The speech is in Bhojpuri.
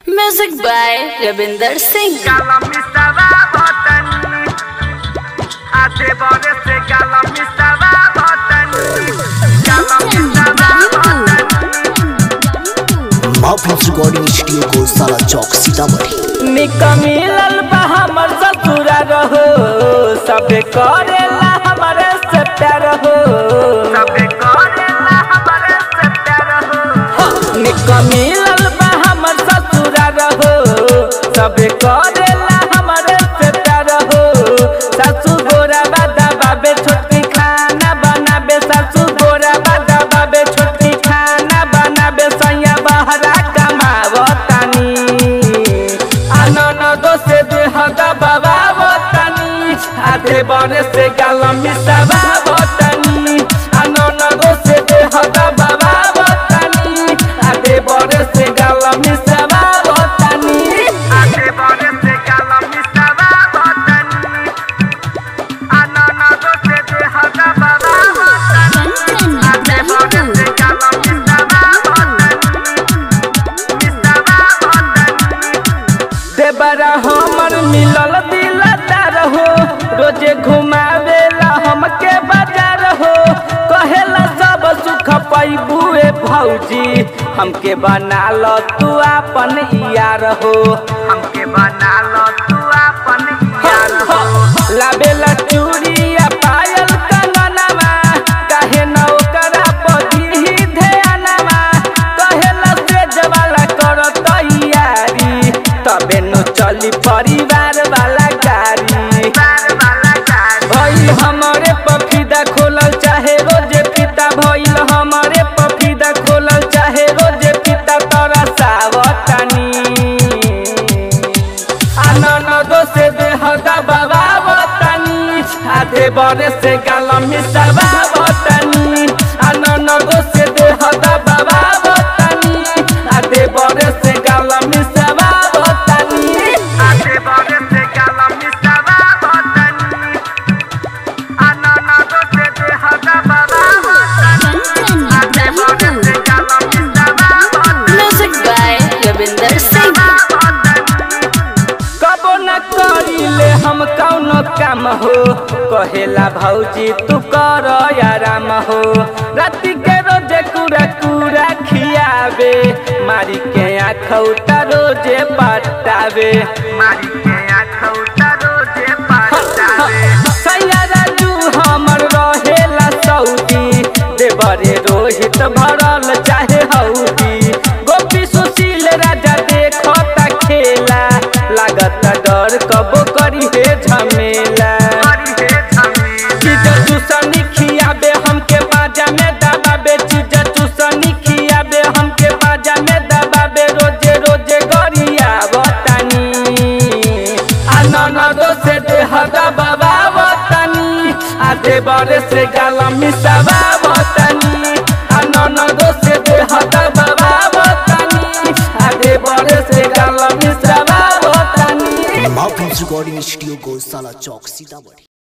Music by Ravinder Singh. Galami stava votando A devore se galami stava votando Galami stava votando माफिल्स रिकॉर्डिंग स्टूडियो को साला चौक सीतामढ़ी निक मिलल बा हमर ससुरा रहो सबे करेला हमरे से प्यार हो Sabe correla hamare se pyar ho निक मिलल बा हमर ससुरा रहो सबे करेला हमरे से प्यार हो सासू गोरा बादा बाबे छोटकी खाना बनाबे सासू गोरा बादा बाबे छोटकी खाना बनाबे सैया बहरा कमावतानी आनन दोसे देहदा बाबा बतानी आधे बने से गालमी सवा बतानी आनन दोसे देहदा बाबा बतानी आधे बने से गालमी सवा बतानी A devore se galami stava votando Anana do se de hada baba votando A devore se galami stava votando Stava votando देबरा हमर मिलल दिलदार हो रोजे घुमावेला हमके बाजार हो कहेला सब सुख पैबुए भौजी हमके बना ल तू अपन यार हो हमके बना लो तू अपन यार हो लाबेला चूड़िया पायल कंगनवा काहे न ओकरा पति ही ध्यानवा कहेला सेज वाला कर तैयारी तबे न चली परिवार वाला गाड़ी बार वाला गाड़ी भइल हमरे पफीदा खोलल चाहे रोजे पिता भइल हमरे पफीदा खोलल चाहे रोजे पिता तोरा सावतानी आनन दोसे देहदा बाबा बतानी आधे बरे से गालमी सवा बतानी आनन दोसे देहदा बाबा बतानी आधे बरे से गालमी सवा बतानी आधे बड़े से गालमी सवा बतनी अनाना दो से दे हदा बाबा बतनी आधे बड़े से गालमी सवा बतनी Music by Ravinder Singh. कबो न करिले हम कौनो काम हो कहेला भौजी तू कर आराम हो राति के रोजे कुरा कुरा खियावे मारी के आखौटा रोजे पटावे मारी के आँखों तरो जे पटावे सैया राजू हमर रहेला सऊदी देवरे रोहित भरल चाहे हौदी गोपी सुशील राजा देखता खेला लागत डर कबो करी हे झमेला करी हे झमेला चीज चूसनी खियाबे हमके बाजा में दबाबे चीज चूसनी खियाबे हमके बाजा में दबाबे रोजे रोजे गरिया बतानी आनन दोसे देहदा बाबा बतानी आधे बरे से गालमी सवा बतानी आनन दोसे देहदा बाबा बतानी आधे बरे से गालमी सवा बतानी माफिल्स रिकॉर्डिंग स्टूडियो को साला चौक सीतामढ़ी